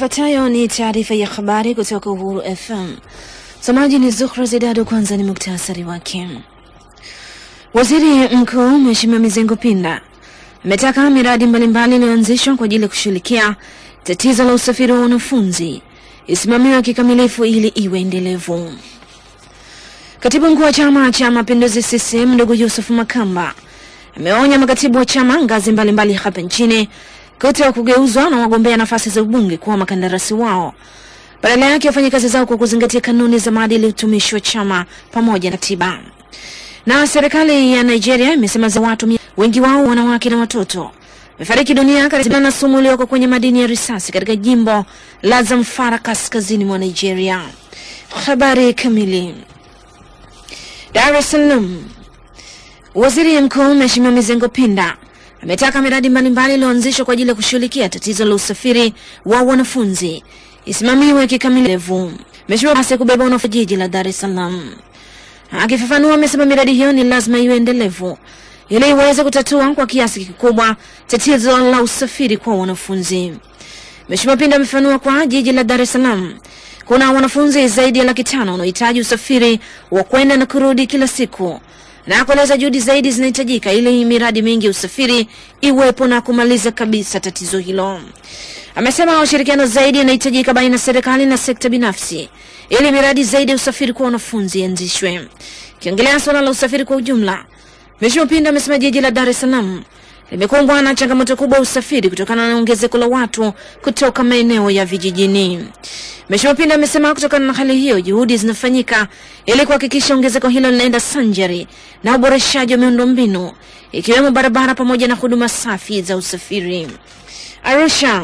Ifuatayo ni taarifa ya habari kutoka Uhuru FM. Msomaji ni Zuhra Zidadu. Kwanza ni muktasari wake. Waziri Mkuu Mheshimiwa Mizengo Pinda ametaka miradi mbalimbali iliyoanzishwa kwa ajili ya kushughulikia tatizo la usafiri wa wanafunzi isimamiwe kikamilifu ili iwe endelevu. Katibu mkuu wa Chama cha Mapinduzi CCM ndugu Yusuf Makamba ameonya makatibu wa chama ngazi mbalimbali hapa nchini kuto kugeuzwa na wagombea nafasi za ubunge kuwa makandarasi wao, badala yake wafanye kazi zao kwa kuzingatia kanuni za maadili, utumishi wa chama pamoja na katiba. Na serikali ya Nigeria imesema za watu wengi wao wanawake na watoto wamefariki dunia karibu na sumu iliyoko kwenye madini ya risasi katika jimbo la Zamfara kaskazini mwa Nigeria. Habari kamili. Dar es Salaam. Waziri Mkuu Mheshimiwa Mizengo Pinda ametaka miradi mbalimbali iliyoanzishwa kwa ajili ya kushughulikia tatizo la usafiri wa wanafunzi isimamiwe kikamilifu. Mheshimiwa basi kubeba wanafunzi jiji la Dar es Salaam. Akifafanua, amesema miradi hiyo ni lazima iwe endelevu ili iweze kutatua kwa kiasi kikubwa tatizo la usafiri kwa wanafunzi. Mheshimiwa Pinda amefafanua kwa jiji la Dar es Salaam kuna wanafunzi zaidi ya laki tano wanaohitaji usafiri wa kwenda na kurudi kila siku na kueleza juhudi zaidi zinahitajika ili miradi mingi ya usafiri iwepo na kumaliza kabisa tatizo hilo. Amesema ushirikiano zaidi unahitajika baina ya serikali na sekta binafsi ili miradi zaidi ya usafiri kwa wanafunzi ianzishwe. Kiongelea suala la usafiri kwa ujumla, Mheshimiwa Pinda amesema jiji la Dar es Salaam limekumbwa na changamoto kubwa ya usafiri kutokana na ongezeko la watu kutoka maeneo ya vijijini. Mheshimiwa Pinda amesema kutokana na hali hiyo, juhudi zinafanyika ili kuhakikisha ongezeko hilo linaenda sanjari na uboreshaji wa miundombinu ikiwemo barabara pamoja na huduma safi za usafiri. Arusha.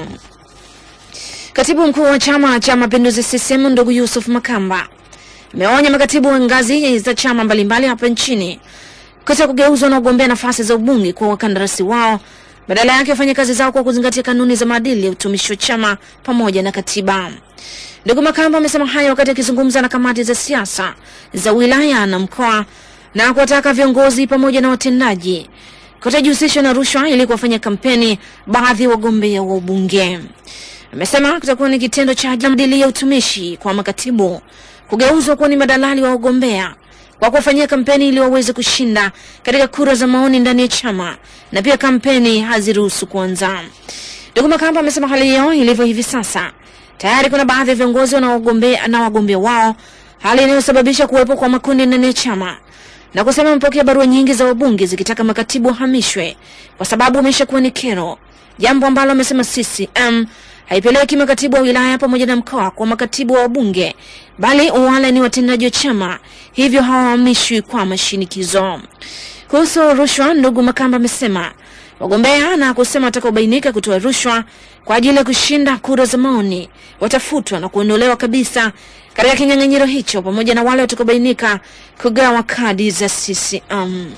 Katibu mkuu wa Chama cha Mapinduzi CCM ndugu Yusuf Makamba ameonya makatibu wa ngazi za chama mbalimbali hapa nchini kuto kugeuzwa na ugombea nafasi za ubunge kwa wakandarasi wao, badala yake wafanye kazi zao kwa kuzingatia kanuni za maadili ya utumishi wa chama pamoja na katiba. Ndugu Makamba amesema hayo wakati akizungumza na kamati za siasa za wilaya na mkoa na kuwataka viongozi pamoja na watendaji kutojihusishwa na rushwa ili kuwafanya kampeni baadhi ya wagombea wa ubunge. Amesema kutakuwa ni kitendo cha maadili ya utumishi kwa makatibu kugeuzwa kuwa ni madalali wa wagombea kwa kuwafanyia kampeni ili waweze kushinda katika kura za maoni ndani ya chama na pia kampeni haziruhusu kuanza. Ndugu Makamba amesema hali hiyo ilivyo hivi sasa, tayari kuna baadhi ya viongozi wanaogombea na wagombea wao, hali inayosababisha kuwepo kwa makundi ndani ya chama, na kusema amepokea barua nyingi za wabunge zikitaka makatibu wahamishwe kwa sababu ameshakuwa ni kero, jambo ambalo amesema CCM haipeleki makatibu wa wilaya pamoja na mkoa kwa makatibu wa wabunge, bali wale ni watendaji wa chama, hivyo hawahamishwi kwa mashinikizo. Kuhusu rushwa, ndugu Makamba amesema wagombea na kusema watakaobainika kutoa rushwa kwa ajili ya kushinda kura za maoni watafutwa na kuondolewa kabisa katika kinyang'anyiro hicho, pamoja na wale watakaobainika kugawa kadi za CCM.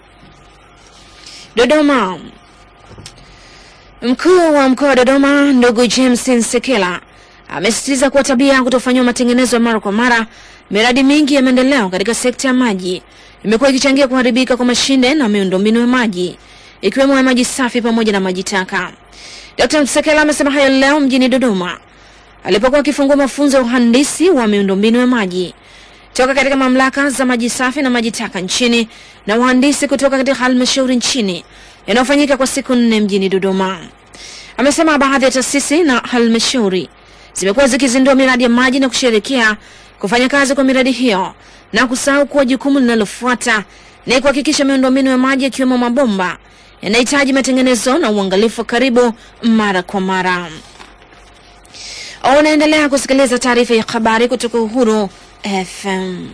Dodoma. Mkuu wa mkoa wa Dodoma ndugu James Nsekela amesisitiza kuwa tabia ya kutofanyiwa matengenezo ya mara kwa mara miradi mingi ya maendeleo katika sekta ya maji imekuwa ikichangia kuharibika kwa mashine na miundombinu ya maji ikiwemo ya maji safi pamoja na maji taka. Dr. Nsekela amesema hayo leo mjini Dodoma alipokuwa akifungua mafunzo ya uhandisi wa miundombinu ya maji toka katika mamlaka za maji safi na maji taka nchini na uhandisi kutoka katika halmashauri nchini yanayofanyika kwa siku nne mjini Dodoma. Amesema baadhi ya taasisi na halmashauri zimekuwa zikizindua miradi ya maji na kusherekea kufanya kazi kwa miradi hiyo na kusahau kuwa jukumu linalofuata ni kuhakikisha miundombinu ya maji yakiwemo mabomba yanahitaji matengenezo na uangalifu wa karibu mara kwa mara. Unaendelea kusikiliza taarifa ya habari kutoka Uhuru FM.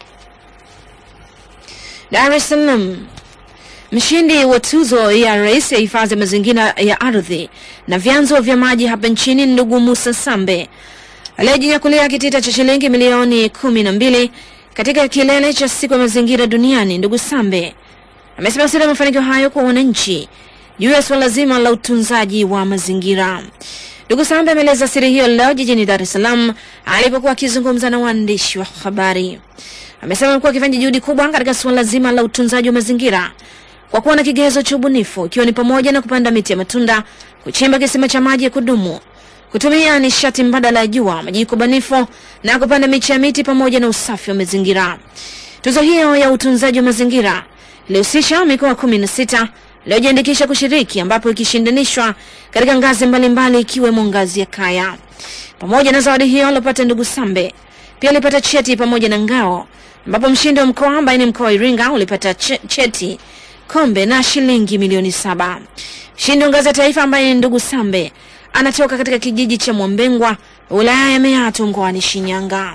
Dar es Salaam. Mshindi wa tuzo ya rais ya hifadhi ya mazingira ya ardhi na vyanzo vya maji hapa nchini ndugu Musa Sambe aliyejinyakulia kitita cha shilingi milioni kumi na mbili katika kilele cha siku ya mazingira duniani. Ndugu Sambe amesema siri ya mafanikio hayo kwa wananchi juu ya suala zima la utunzaji wa mazingira. Ndugu Sambe ameeleza siri hiyo leo jijini Dar es Salaam alipokuwa akizungumza na waandishi wa habari. Amesema amekuwa akifanya juhudi kubwa katika suala zima la utunzaji wa mazingira kwa kuwa na kigezo cha ubunifu ikiwa ni pamoja na kupanda miti ya matunda, kuchimba kisima cha maji ya kudumu, kutumia nishati mbadala ya jua, majiko banifu na kupanda miche ya miti pamoja na usafi wa mazingira. Tuzo hiyo ya utunzaji wa mazingira ilihusisha mikoa kumi na sita iliyojiandikisha kushiriki, ambapo ikishindanishwa katika ngazi mbalimbali ikiwemo ngazi ya kaya. Pamoja na zawadi hiyo alopata ndugu Sambe, pia alipata cheti pamoja na ngao, ambapo mshindi wa mkoa ambaye ni mkoa wa Iringa ulipata ch cheti, kombe na shilingi milioni saba. Mshindi wa ngazi ya taifa ambaye ni ndugu Sambe anatoka katika kijiji cha Mwambengwa, wilaya ya Meatu, mkoani Shinyanga.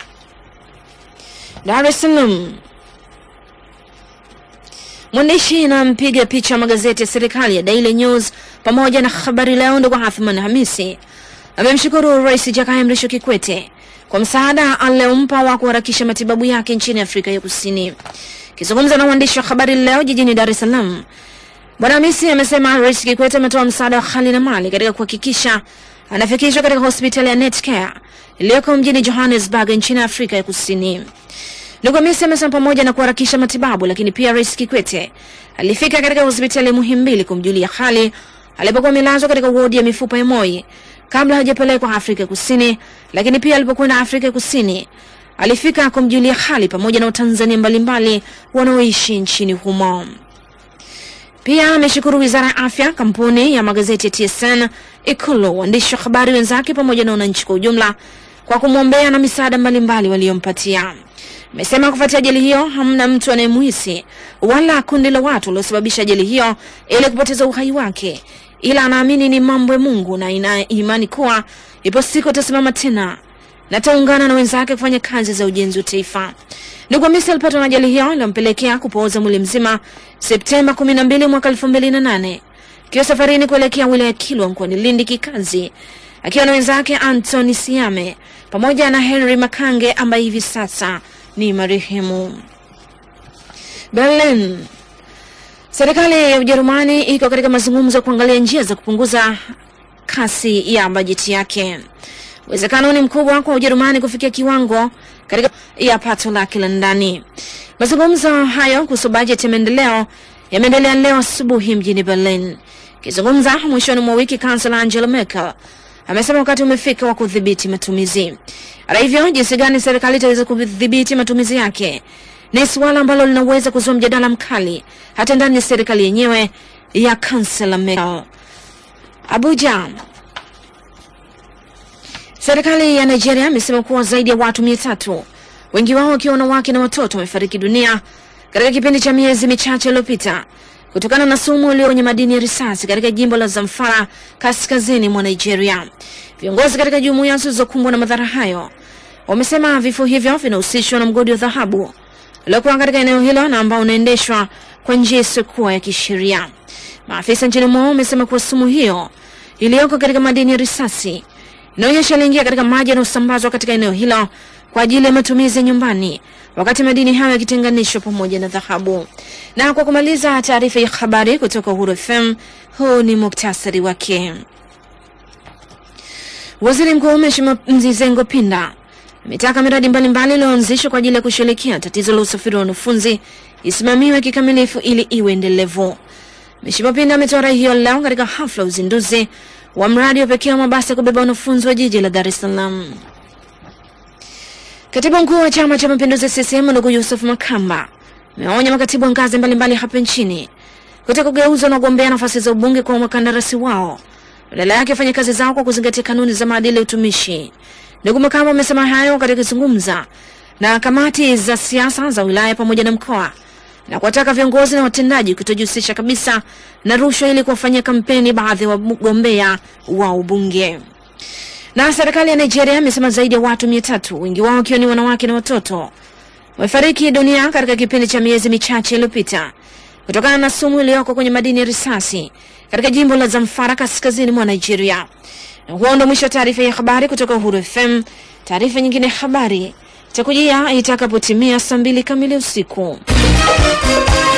Dar es Salaam. Mwandishi na mpiga picha wa magazeti ya serikali ya Daily News pamoja na Habari Leo ndugu Athman Hamisi amemshukuru Rais Jakaya Mrisho Kikwete kwa msaada aliompa wa kuharakisha matibabu yake nchini Afrika ya Kusini. Akizungumza na waandishi wa Habari Leo jijini Dar es Salaam, Bwana Hamisi amesema Rais Kikwete ametoa msaada wa hali na mali katika kuhakikisha anafikishwa katika hospitali ya Netcare iliyoko mjini Johannesburg nchini Afrika ya Kusini. Ndugu Hamisi amesema pamoja na kuharakisha matibabu, lakini pia Rais Kikwete alifika katika hospitali ya Muhimbili kumjulia hali alipokuwa amelazwa katika wodi ya mifupa ya Moi kabla hajapelekwa Afrika Kusini, lakini pia alipokwenda Afrika Kusini alifika kumjulia hali pamoja na Watanzania mbalimbali wanaoishi nchini humo. Pia ameshukuru Wizara ya Afya, kampuni ya magazeti ya TSN, Ikulu, waandishi wa habari wenzake pamoja na wananchi kwa ujumla kwa kumwombea na misaada mbalimbali waliompatia. Amesema kufuatia ajali hiyo hamna mtu anayemuhisi wala kundi la watu waliosababisha ajali hiyo ili kupoteza uhai wake, ila anaamini ni mambo ya Mungu na ina imani kuwa ipo siku atasimama tena na ataungana na wenzake kufanya kazi za ujenzi wa taifa. Ndugu Hamisi alipatwa na ajali hiyo iliyompelekea kupooza mwili mzima Septemba 12 mwaka 2008 akiwa safarini kuelekea wilaya ya Kilwa mkoani Lindi kikazi akiwa na wenzake Anthony Siame pamoja na Henry Makange ambaye hivi sasa ni marehemu. Berlin. Serikali ya Ujerumani iko katika mazungumzo ya kuangalia njia za kupunguza kasi ya bajeti yake. Uwezekano ni mkubwa kwa Ujerumani kufikia kiwango katika ya pato lake la ndani. Mazungumzo hayo kuhusu bajeti ya maendeleo yameendelea leo asubuhi mjini Berlin. Akizungumza mwishoni mwa wiki, kansela Angela Merkel amesema wakati umefika wa kudhibiti matumizi. Hata hivyo, jinsi gani serikali itaweza kudhibiti matumizi yake ni suala ambalo linaweza kuzua mjadala mkali hata ndani ya serikali yenyewe ya kansela Merkel. Abuja. Serikali ya Nigeria imesema kuwa zaidi ya watu mia tatu, wengi wao wakiwa wanawake na watoto, wamefariki dunia katika kipindi cha miezi michache iliyopita kutokana na sumu iliyo kwenye madini ya risasi katika jimbo la Zamfara kaskazini mwa Nigeria. Viongozi katika jumuiya zilizokumbwa na madhara hayo wamesema vifo hivyo vinahusishwa na mgodi wa dhahabu uliokuwa katika eneo hilo na ambao unaendeshwa kwa njia isiyokuwa ya kisheria. Maafisa nchini mwao wamesema kuwa sumu hiyo iliyoko katika madini ya risasi inaonyesha iliingia katika maji yanayosambazwa katika eneo hilo kwa ajili ya matumizi ya nyumbani, wakati madini hayo yakitenganishwa pamoja na dhahabu. Na kwa kumaliza taarifa ya habari kutoka Uhuru FM, huu ni muktasari wake. Waziri Mkuu Mheshimiwa Mzizengo Pinda ametaka miradi mbalimbali iliyoanzishwa kwa ajili ya kushughulikia tatizo la usafiri wa wanafunzi isimamiwe kikamilifu ili iwe endelevu. Mheshimiwa Pinda ametoa rai hiyo leo katika hafla ya uzinduzi wa mradi wa pekee wa mabasi ya kubeba wanafunzi wa jiji la Dar es Salaam. Katibu mkuu wa Chama cha Mapinduzi CCM ndugu Yusuf Makamba amewaonya makatibu wa ngazi mbalimbali hapa nchini kutaka kugeuzwa na kugombea nafasi za ubunge kwa wakandarasi wao, badala yake wafanye kazi zao kwa kuzingatia kanuni za maadili ya utumishi. Ndugu Makamba amesema hayo katika kuzungumza na kamati za siasa za wilaya pamoja na mkoa na kuwataka viongozi na watendaji kutojihusisha kabisa na rushwa ili kuwafanyia kampeni baadhi ya wagombea wa ubunge. Na serikali ya Nigeria imesema zaidi ya watu mia tatu, wengi wao wakiwa ni wanawake na watoto, wamefariki dunia katika kipindi cha miezi michache iliyopita kutokana na sumu iliyoko kwenye madini ya risasi katika jimbo la Zamfara kaskazini mwa Nigeria. Na huo ndo mwisho wa taarifa ya habari kutoka Uhuru FM. Taarifa nyingine ya habari itakujia itakapotimia saa mbili kamili usiku.